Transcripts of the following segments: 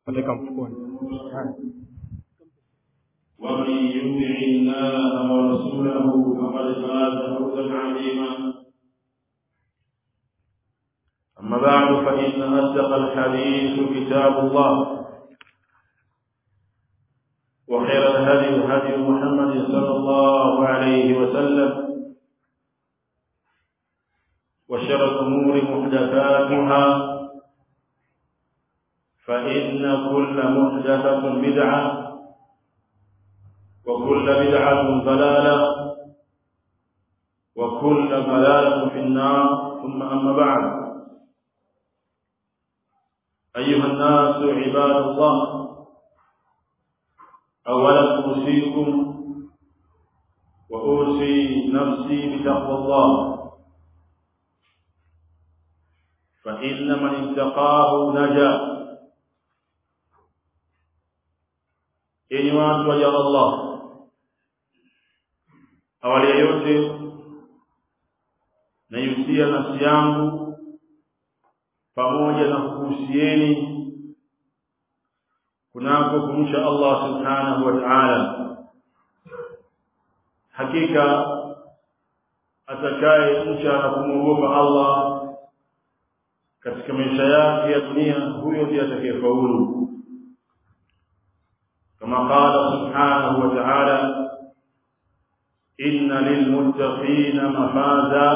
Andika mfukoni. ومن يطع الله ورسوله فقد فاز فوزا عظيما أما بعد فإن أصدق الحديث كتاب الله وخير الهدي هدي محمد صلى الله عليه وسلم وشر الأمور محدثاتها فإن كل محدثة بدعة وكل بدعة ضلالة وكل ضلالة في النار ثم أما بعد أيها الناس عباد الله أولا أوصيكم وأوصي نفسي بتقوى الله فإن من اتقاه نجا yenye watu waja Allah awali ya yote naihusia nafsi yangu pamoja na kuhusieni kunako kumcha Allah subhanahu wa ta'ala hakika atakaye mcha na kumwogopa Allah katika maisha yake ya dunia huyo ndiye atakayefaulu كما قال سبحانه وتعالى إن للمتقين مفازا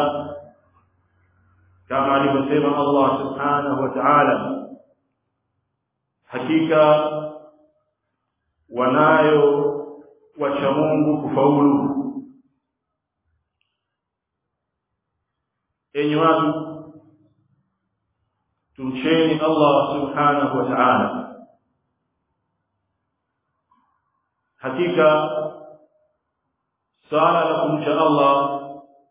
كما alivyosema Allah subhanahu wa ta'ala hakika wanayo wacha Mungu kufaulu enyi watu tumcheni Allah subhanahu wa ta'ala hakika sala la kumcha Allah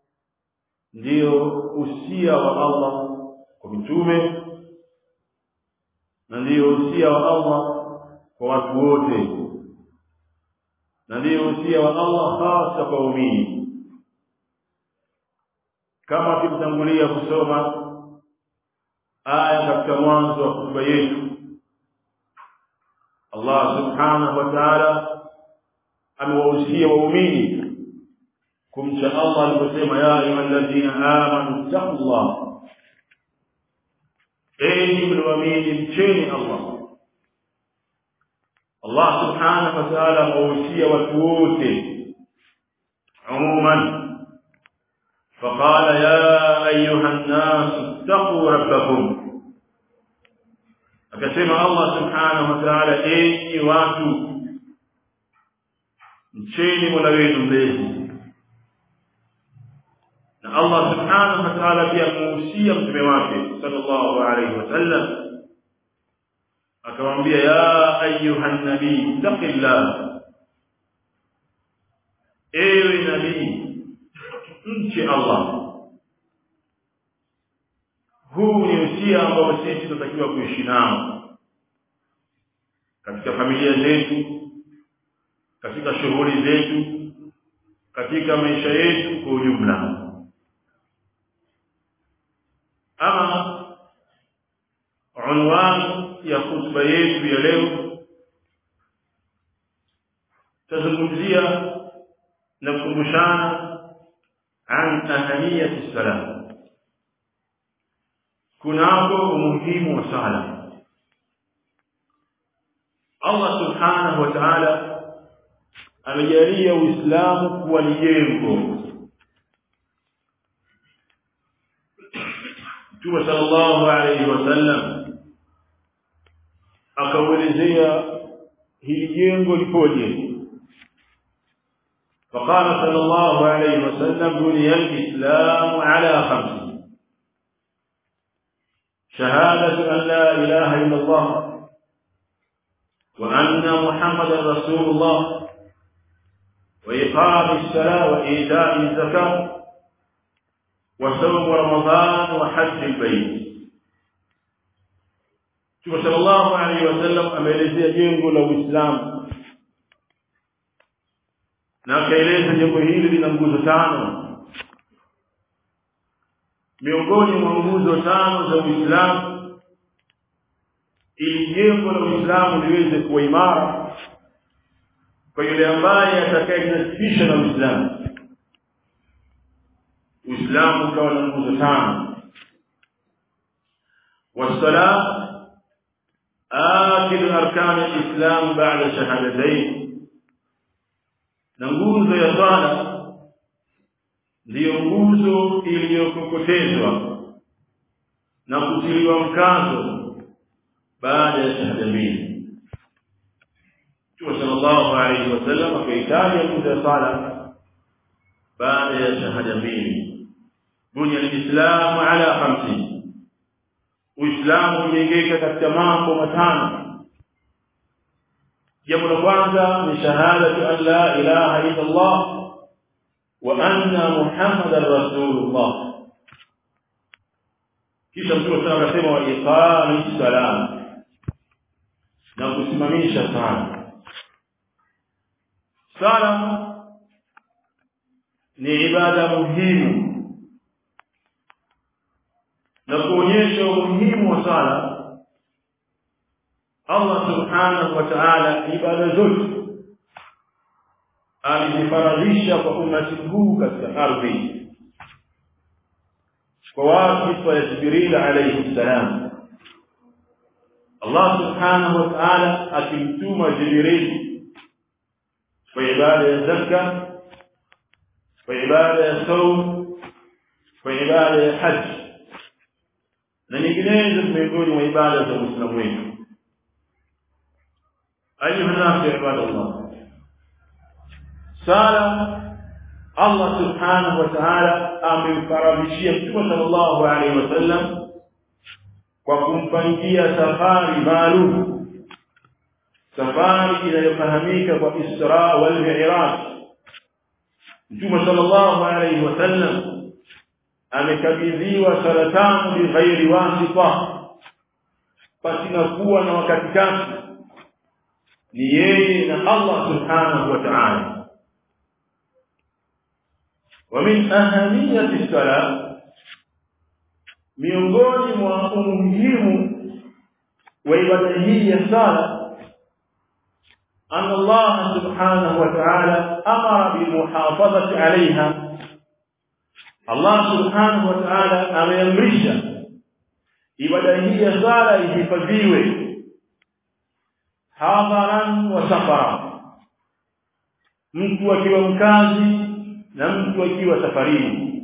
ndiyo usia wa Allah kwa mitume na ndiyo usia wa Allah kwa watu wote na ndiyo usia wa Allah hasa kwa waumini kama tulitangulia kusoma aya katika mwanzo wa hotuba yetu Allah subhanahu wa ta'ala amewahusia waumini kumcha Allah aliposema ya ayyuhalladhina amanu taqullah enyi mlioamini mcheni Allah Allah subhanahu wa ta'ala amewahusia watu wote umuman فقال يا أيها الناس اتقوا ربكم akasema Allah subhanahu wa ta'ala enyi watu mcheni Mola wenu mlezi na Allah subhanahu wa ta'ala pia amuhusia mtume wake sallallahu alayhi wasallam akamwambia ya ayuha nabii taqillah ewe nabii mche Allah huu ni usia ambao sisi tunatakiwa kuishi nao katika familia zetu katika shughuli zetu katika maisha yetu kwa ujumla ama unwani ya khutba yetu ya leo tazungumzia na kukumbushana an ahamiyati salam kunako umuhimu wa sala Allah subhanahu wa ta'ala amejalia Uislamu kuwa ni jengo. Mtume sallallahu alayhi wasallam akauelezea hili jengo lipoje. فقال صلى الله عليه وسلم بني الإسلام على خمس شهادة أن لا إله إلا الله وأن محمدا رسول الله وإقام الصلاة وإيتاء الزكاة وصوم رمضان وحج البيت Mtume sallallahu alaihi wasallam ameelezea jengo la Uislamu na akaeleza jengo hili lina nguzo tano. Miongoni mwa nguzo tano za Uislamu ili jengo la Uislamu liweze kuwa imara kwa yule ambaye atakayejinasibisha na Uislamu Uislamu ukawa na nguzo tano والصلاة آخر أركان الإسلام بعد شهادتين na nguzo ya swala ndiyo nguzo iliyokokotezwa na kutiliwa mkazo baada ya shahada mbili Mtume sallallahu alaihi wasallam akaitaja nguzo ya swala baada ya shahada mbili bunya alislamu ala khamsi uislamu umejengeka katika mambo matano jambo la kwanza ni shahadatu an la ilaha illa Allah wa anna muhammadar rasulullah kisha mtume sana akasema wa iqami salam na kusimamisha sala sala ni ibada muhimu na kuonyesha umuhimu wa sala Allah subhanahu wa ta'ala ibada zote alizifaradhisha kwa umati huu katika ardhi kwa wasifa ya Jibril alayhi salam Allah subhanahu wa ta'ala akimtuma Jibril kwa ibada ya zaka kwa ibada ya saum kwa ibada ya haji na nyinginezo miongoni mwa ibada za Uislamu wetu أيها الناس عباد الله سالة الله سبحانه وتعالى amemfaradhishia Mtume sallallahu alaihi wasallam kwa kumpangia safari maalum safari inayofahamika kwa Isra wal Mi'raj Mtume sallallahu alaihi wasallam amekabidhiwa sala tano bi ghairi wasita pasina kuwa na wakati kati ni yeye na Allah subhanahu wa ta'ala wa min ahamiyati salat miongoni mwa umuhimu wa ibada hii ya sala أن الله سبحانه وتعالى أمر بالمحافظة عليها الله سبحانه وتعالى أمرش ibada hii ya sala ihifadhiwe hadharan wa safara mtu akiwa mkazi na mtu akiwa safarini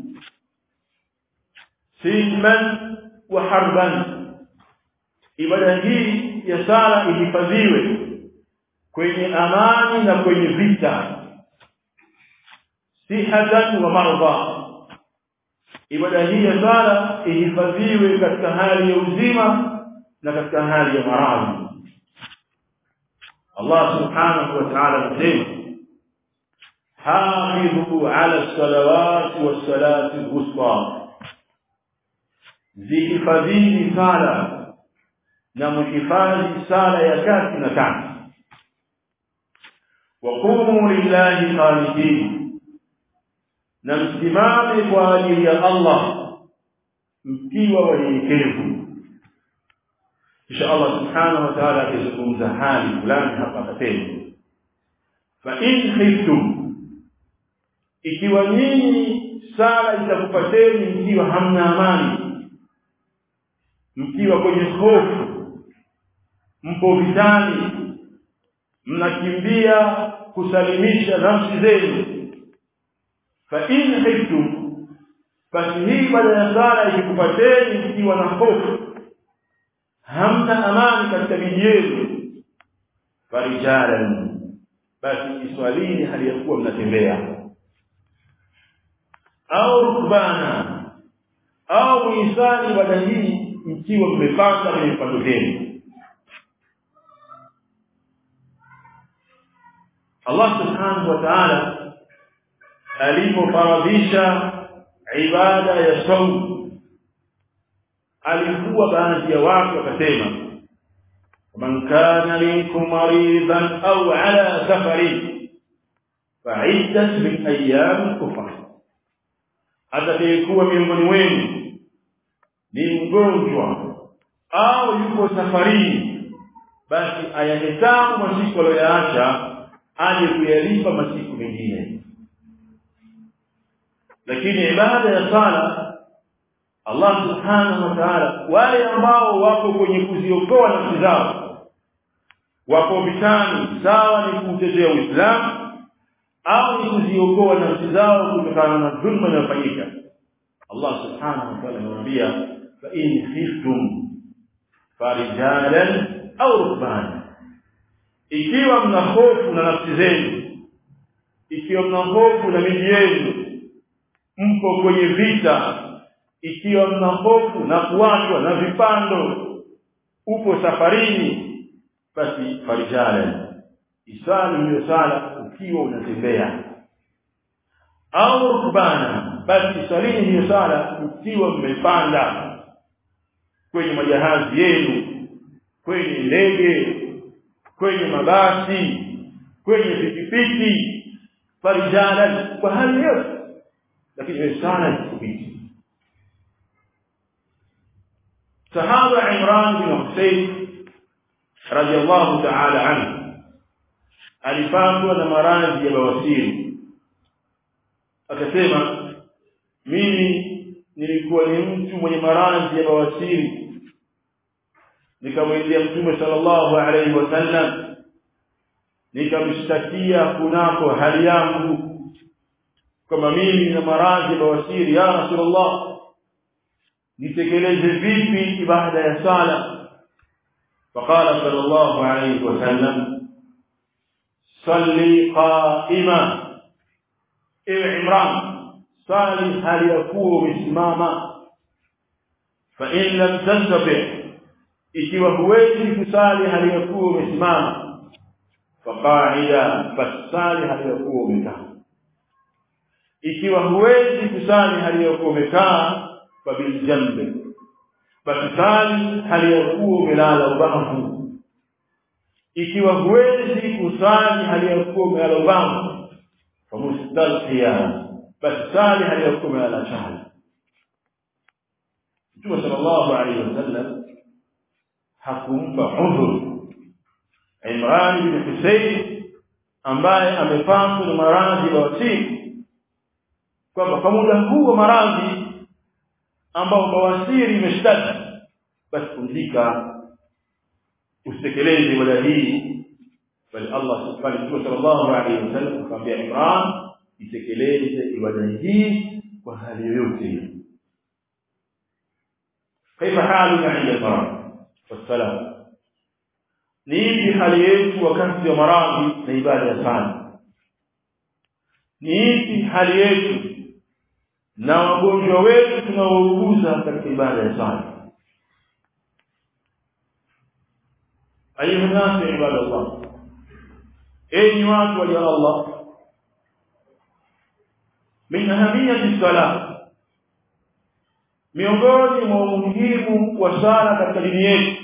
silman wa harban ibada hii ya sala ihifadhiwe kwenye amani na kwenye vita sihatan wa marda ibada hii ya sala ihifadhiwe katika hali ya uzima na katika hali ya maradhi Allah subhanahu wa ta'ala anasema hafidhu ala salawati was salati al-wusta zihifadhini sala na mhifadhi sala ya kati na kati waqumu lillahi qanitin na msimame kwa ajili ya Allah mkiwa wanyenyekevu kisha Allah subhanahu wa ta'ala akizungumza hali fulani hapa akasema fa in khiftum ikiwa nyinyi sala itakupateni mkiwa hamna amani mkiwa kwenye hofu mpo vitani mnakimbia kusalimisha nafsi zenu fa in khiftum basi hii baada ya sala ikikupateni mkiwa na hofu hamna amani katika miji yenu farijalan basi iswalini hali ya kuwa mnatembea au rukbana au muisani ibada hii mkiwa mmepanda kwenye vipando vyenu Allah subhanahu wa ta'ala alipofaradhisha ibada ya saumu alikuwa baadhi ya watu wakasema man kana minkum maridan au ala safarin fa'iddat min ayyam ukhra atakayekuwa miongoni wenu ni mgonjwa au yuko safarini basi ayahesabu masiku aliyoyaacha aje kuyalipa masiku mengine lakini ibada ya sala Allah subhanahu wa ta'ala wale ambao wako kwenye kuziokoa nafsi zao wako vitani sawa ni kuutetea Uislamu au ni kuziokoa nafsi zao kutokana na dhulma inayofanyika Allah subhanahu wa ta'ala anamwambia fa in khiftum farijalan au rukbana ikiwa mna hofu na nafsi zenu ikiwa mna hofu na miji yenu mko kwenye vita ikiwa mna hofu na kuachwa na vipando upo safarini basi farijala isali hiyo sala ukiwa unatembea au rukbana basi salini hiyo sala ukiwa mmepanda kwenye majahazi yenu kwenye ndege kwenye mabasi kwenye pikipiki farijala kwa hali yote lakini hiyo sala ikipiti sahaba Imran bin Husayn radiyallahu ta'ala anhu alipatwa na maradhi ya bawasiri akasema mimi nilikuwa ni mtu mwenye maradhi ya bawasiri nikamwendea mtume sallallahu alaihi wasallam nikamshtakia kunako hali yangu kama mimi na maradhi ya bawasiri ya rasulullah nitekeleze vipi ibada ya sala فقال صلى الله عليه وسلم صلي قائما اي عمران صلي هل يكون مسماما فإن لم تستطع ikiwa huwezi kusali hali ya kuwa umesimama faqaida fasali hali ya kuwa umekaa ikiwa huwezi kusali hali ya kuwa umekaa fabiljambi basi sali hali ya kuwa umelala ubavu ikiwa huwezi kusali hali ya kuwa umelala ubavu famustalqiya basi sali hali ya kuwa umelala chali Mtume sallallahu alaihi wasallam hakumpa udhur Imran bin Husayn ambaye amepatwa na maradhi ya wasiri kwamba kwa muda huu wa maradhi ambao bawasiri imeshtaki basi pumzika usitekeleze ibada hii bali Allah subhanahu wa sallallahu alaihi wasallam akamwambia Imran itekeleze ibada hii kwa hali yoyote ile كيف حالك عند المرض والسلام ni ipi hali yetu wakati wa maradhi na ibada ya sala ni ipi hali yetu na wagonjwa wetu tunaouguza katika ibada ya sala ayuha nasu ibada Allah enyi watu wa Allah min ahamiyati salat miongoni mwa umuhimu wa sala katika dini yetu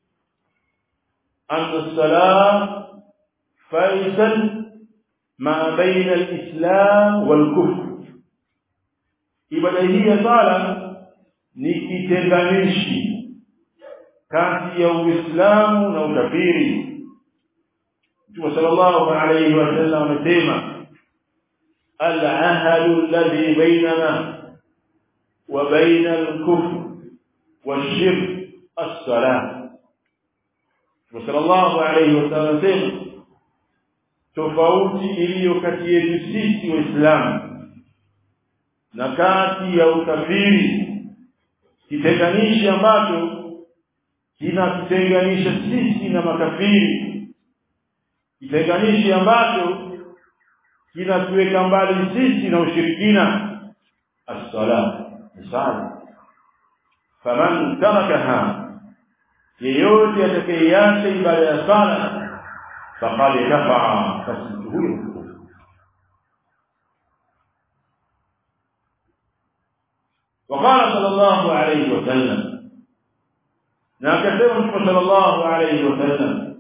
anna salat faisal ma baina al-islam wal-kufr ibada hii ya sala ni kitenganishi kati ya uislamu na ukafiri Mtume sallallahu alayhi wasallam amesema al-ahadu alladhi bainana وبين الكفر والشرك الصلاة وصلى الله عليه وسلم سema tofauti iliyo kati yetu sisi waislamu na kati ya ukafiri kitenganishi ambacho kinatutenganisha sisi na makafiri kitenganishi ambacho kinatuweka mbali sisi na ushirikina as-salat sala faman tarakaha yeyote atakayeacha ibada ya sala faqad kafara basi huyo وقال صلى الله عليه وسلم نكتب صلى الله عليه وسلم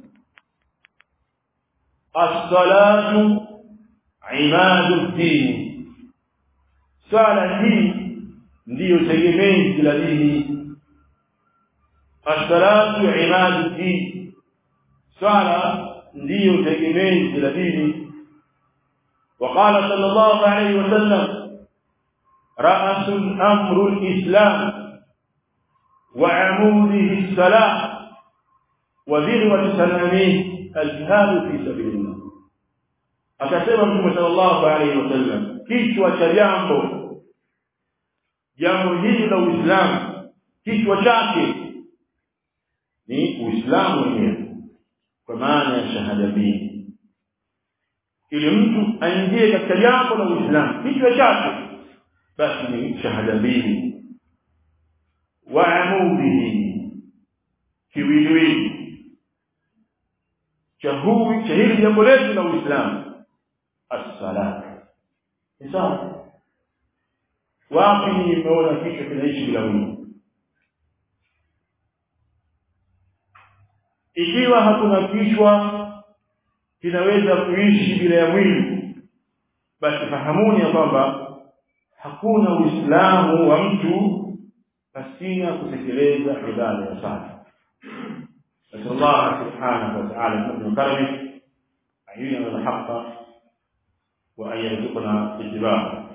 الصلاة عماد الدين صلاة هي ndiyo tegemezi la dini as-salatu imaduddin swala ndiyo tegemezi la dini وقال صلى الله عليه وسلم رأس الأمر الإسلام وعموده الصلاة وذروة سلامه الجهاد في سبيل الله akasema mtume sallallahu alaihi wasallam kichwa cha jambo jambo hili la Uislamu kichwa chake ni Uislamu wenyewe kwa maana ya shahada mbili ili mtu aingie katika jambo la Uislamu kichwa chake basi ni shahada mbili wa amudihi kiwiliwili cha huwi cha hili jambo letu la Uislamu as-salat ni sawa wapi nimeona kichwa kinaishi bila mwili ikiwa hakuna kichwa kinaweza kuishi bila ya mwili basi fahamuni ya kwamba hakuna uislamu wa mtu pasina kutekeleza ibada ya sala نسأل الله سبحانه وتعالى من كرمه أن يلهم الحق وأن يرزقنا اتباعه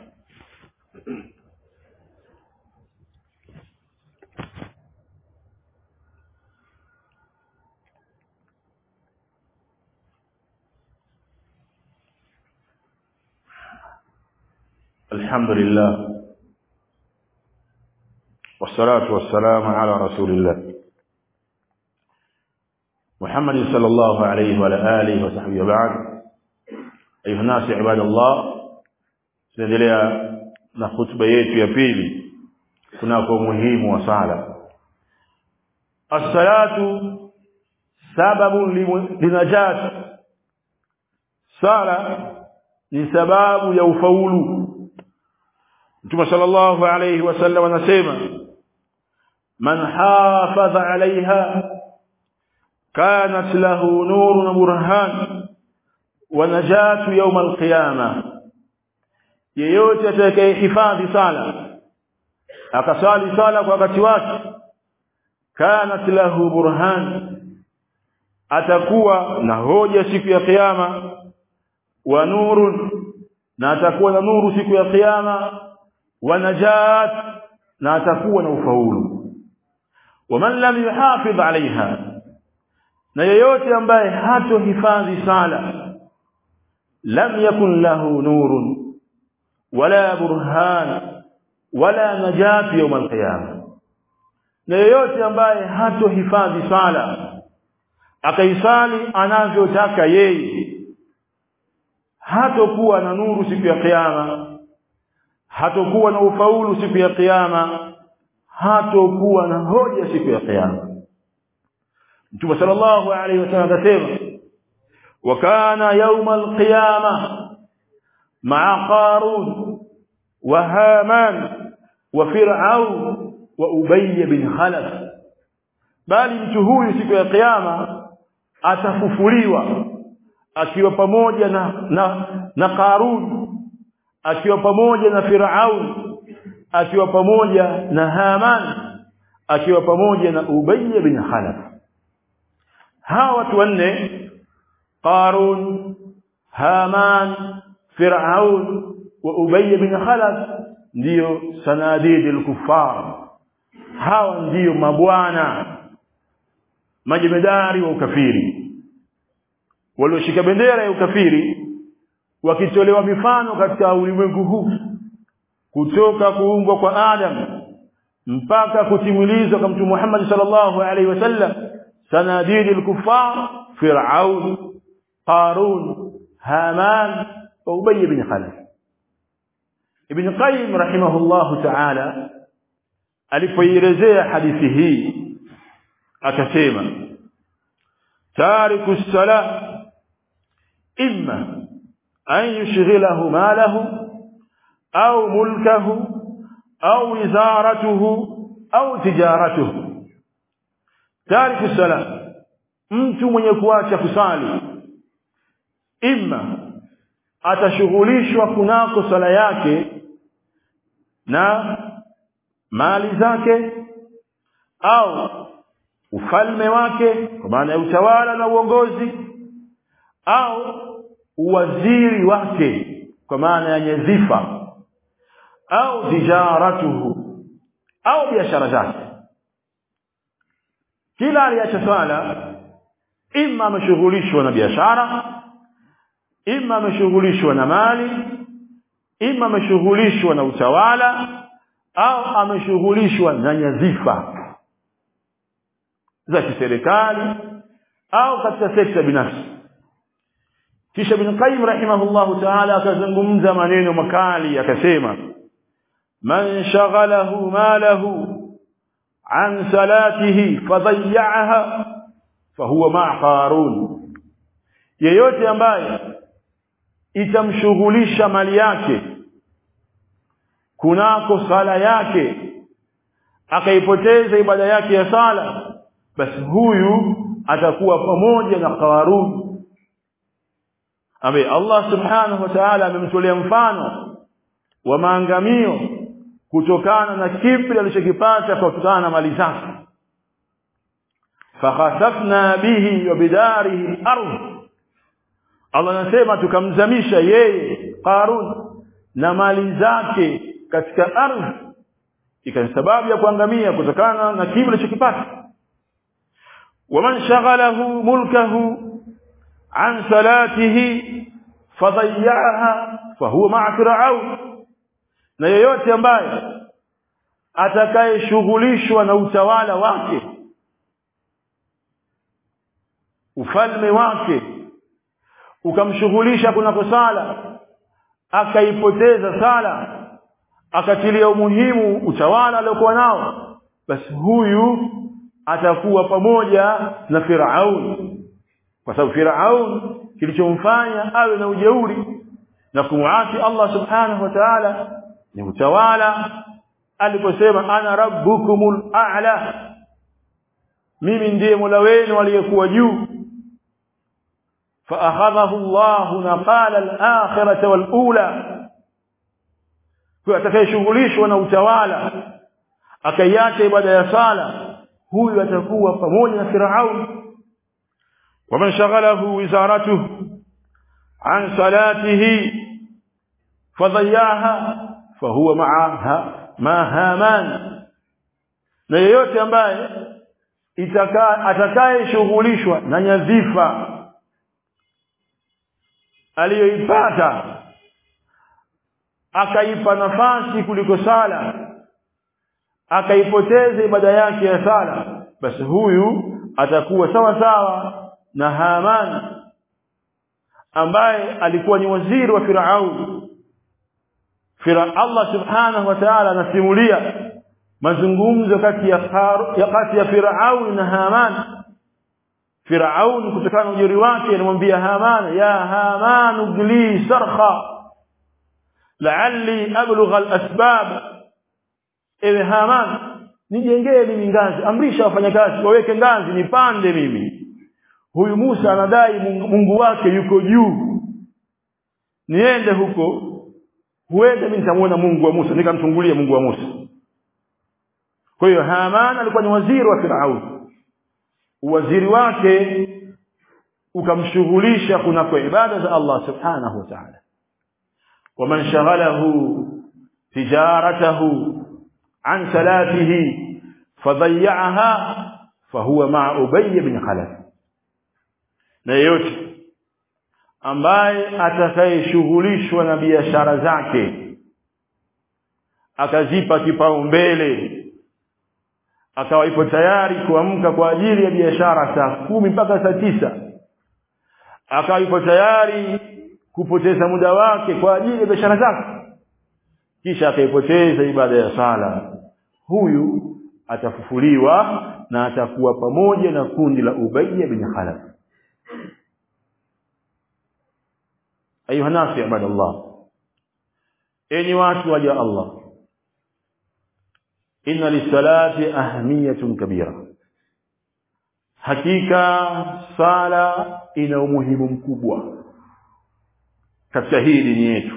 الحمد لله والصلاة والسلام على رسول الله محمد صلى الله عليه وعلى آله وصحبه وبعد أيها الناس عباد الله tunaendelea na hutuba yetu ya pili kunako umuhimu wa sala as-salatu sababu linajat sala ni sababu ya ufaulu Mtume sallallahu alayhi wasallam anasema man hafadha alaiha kanat lahu nurun burhan wa najatu yawm alqiyama yeyote atakayehifadhi sala akasali sala kwa wakati wake kanat lahu burhan atakuwa na hoja siku ya kiyama wa nurun na atakuwa na nuru siku ya kiyama wa najat na atakuwa na ufaulu waman lam yuhafidh alaiha na yeyote ambaye hatohifadhi sala lam yakun lahu nurun wala burhan wala najat yawm alqiyama na yeyote ambaye hatohifadhi sala akaisali anavyotaka yeye hatokuwa na nuru siku ya kiyama hatokuwa na ufaulu siku ya kiyama hatokuwa na hoja siku ya kiyama Mtume sallallahu alaihi wasallam akasema wa kana yawm alqiyama ma'a qarun wa haman wa fir'aun wa ubay bin khalaf bali mtu huyu siku ya kiyama atafufuliwa akiwa pamoja na na, na Qarun akiwa pamoja na Firaun akiwa pamoja na Haman akiwa pamoja na Ubay bin Khalaf hawa watu wanne Qarun Haman Firaun wa Ubay bin Khalaf ndio sanadidul kuffar hawa ndiyo mabwana majemedari wa ukafiri walioshika bendera ya ukafiri wakitolewa mifano katika ulimwengu huu kutoka kuumbwa kwa Adam mpaka kutimilizwa kwa Mtume Muhammad sallallahu alaihi wasallam sanadidul kuffar Fir'aun Qarun Haman wa Ubay bin Khalaf Ibn Qayyim rahimahullahu ta'ala alipoielezea hadithi hii akasema tariku salah imma an yushghilahu malahu au mulkahu au wizaratuhu au tijaratuhu tariku salah mtu mwenye kuacha kusali imma atashughulishwa kunako sala yake na mali zake au ufalme wake kwa maana ya utawala na uongozi au uwaziri wake kwa maana ya nyadhifa au tijaratuhu au biashara zake kila aliacha swala ima ameshughulishwa na biashara ima ameshughulishwa na mali ima ameshughulishwa na utawala au ameshughulishwa na nyadhifa za kiserikali au katika sekta binafsi kisha Ibn Qayyim rahimahullahu ta'ala akazungumza maneno makali akasema man shaghalahu malahu an salatihi fadayyaha fahuwa ma'a qarun yeyote ambaye itamshughulisha mali yake kunako sala yake akaipoteza ibada yake ya sala basi huyu atakuwa pamoja na Qarun ambaye Allah subhanahu wa ta'ala amemtolea mfano wa maangamio kutokana na kibri alichokipata kwa kutokana na mali zake fakhasafna bihi wa bidarihi al-ardh Allah anasema tukamzamisha yeye Qarun na mali zake katika ardhi ikawa sababu ya kuangamia kutokana na kibri alichokipata waman shaghalahu mulkahu an salatihi fadayyaha fahuwa ma'a fir'aun na yeyote ambaye atakayeshughulishwa na utawala wake ufalme wake ukamshughulisha kunako sala akaipoteza sala akatilia umuhimu utawala aliokuwa nao basi huyu atakuwa pamoja na Firaun kwa sababu Firaun kilichomfanya awe na ujeuri na kumuasi Allah subhanahu wa ta'ala ni utawala aliposema ana rabbukumul a'la mimi ndiye mola wenu aliyekuwa juu فاخذه الله نقال الاخره والاولى kwa atakayeshughulishwa na utawala akaiacha ibada ya sala huyu atakuwa pamoja na Firaun waman shaghalahu wizaratuhu an salatihi fadhayaha fahuwa ma'aha ma haman na yeyote ambaye atakayeshughulishwa na nyadhifa aliyoipata akaipa nafasi kuliko sala akaipoteza ibada yake ya sala basi huyu atakuwa sawa sawa na Haman ambaye alikuwa ni waziri wa Firaun Fira Allah subhanahu wa ta'ala anasimulia mazungumzo kati ya ya kati ya Firaun na Haman Firaun kutokana na ujuri wake anamwambia Haman ya Haman ugli sarha la'alli ablugha al-asbab ewe Haman nijengee mimi ngazi amrisha wafanyakazi waweke ngazi nipande mimi huyu Musa anadai Mungu wake yuko juu niende huko huenda mimi nitamuona Mungu wa Musa nikamchungulia Mungu wa Musa kwa hiyo Haman alikuwa ni waziri wa Firaun uwaziri wake ukamshughulisha kunako ibada za Allah subhanahu wa ta'ala waman shaghalahu tijaratahu an salatihi fadayyaha fahuwa ma'a Ubay bin Khalaf na yeyote ambaye atakayeshughulishwa na biashara zake akazipa kipaumbele akawa ipo tayari kuamka kwa ajili ya biashara saa kumi mpaka saa tisa akawa ipo tayari kupoteza muda wake kwa ajili ya biashara zake kisha akaipoteza ibada ya sala huyu atafufuliwa na atakuwa pamoja na kundi la Ubayy bin Khalaf ayuha nasi ibadallah enyi watu waja Allah inna lisalati ahmiyatun kabira hakika sala ina umuhimu mkubwa katika hii dini yetu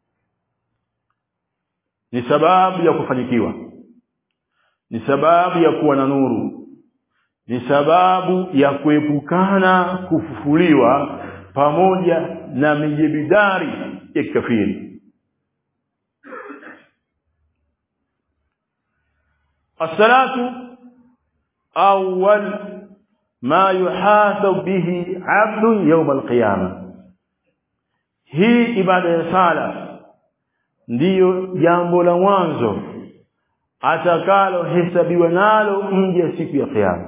ni sababu ya kufanikiwa ni sababu ya kuwa na nuru ni sababu ya kuepukana kufufuliwa pamoja na mijibidari ya kikafiri الصلاه اول ما يحاسب به عبد يوم القيامه hii ibada ya sala ndiyo jambo la mwanzo atakalo hesabiwa nalo mja siku ya kiyama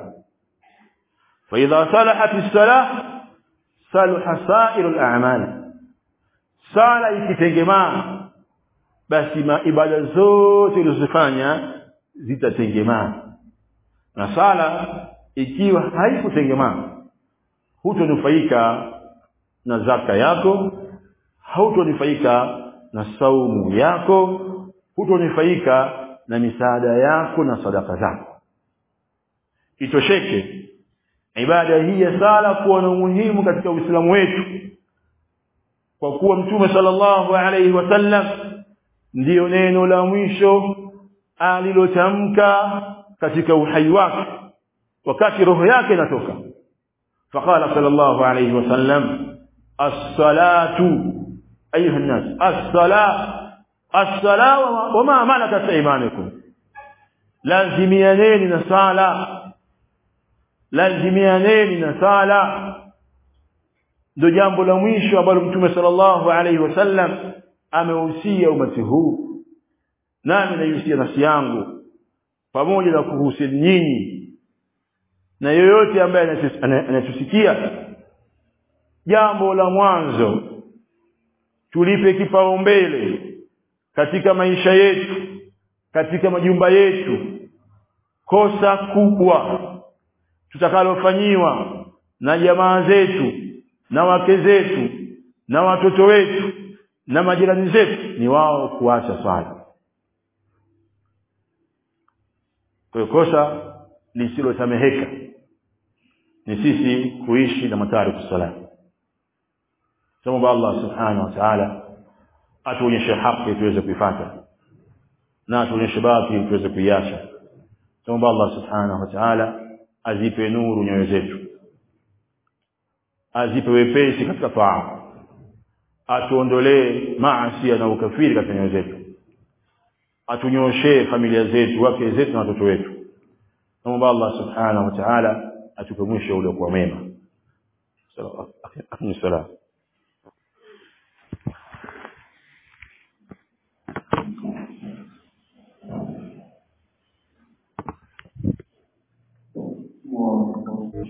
fa idha salahat as-salah salaha sa'ir al-a'mal sala ikitengemaa basi ibada zote ulizofanya zitatengemaa na sala ikiwa haikutengemaa hutonufaika na zaka yako hautonufaika na saumu yako hutonufaika na misaada yako na sadaka zako itosheke ibada hii ya sala kuwa na umuhimu katika Uislamu wetu kwa kuwa mtume sallallahu alayhi wasallam ndiyo neno la mwisho alilotamka katika uhai wake wakati roho yake inatoka faqala sallallahu alayhi wasallam as-salatu ayuha an-nas as-salat as-sala wama malakat aymanukum lazimianeni na sala lazimianeni na sala ndio jambo la mwisho ambalo mtume sallallahu alayhi wasallam amehusia umati huu nami naihusia nafsi yangu pamoja na kuhusia nyinyi na yoyote ambaye anatusikia jambo la mwanzo tulipe kipaumbele katika maisha yetu katika majumba yetu kosa kubwa tutakalofanyiwa na jamaa zetu na wake zetu na watoto wetu na majirani zetu ni wao kuacha swala kwa kosa lisilosameheka ni sisi kuishi na matariku sala Tuomba Allah subhanahu wa ta'ala atuonyeshe haki tuweze kuifuata na atuonyeshe batili tuweze kuiacha Tuomba Allah subhanahu wa ta'ala azipe nuru nyoyo zetu azipe wepesi katika taa atuondolee maasi na ukafiri katika nyoyo zetu atunyoshee familia zetu wake zetu na watoto wetu naomba Allah subhanahu wa ta'ala atupe mwisho uliokuwa mema. Sallallahu alaihi wasallam.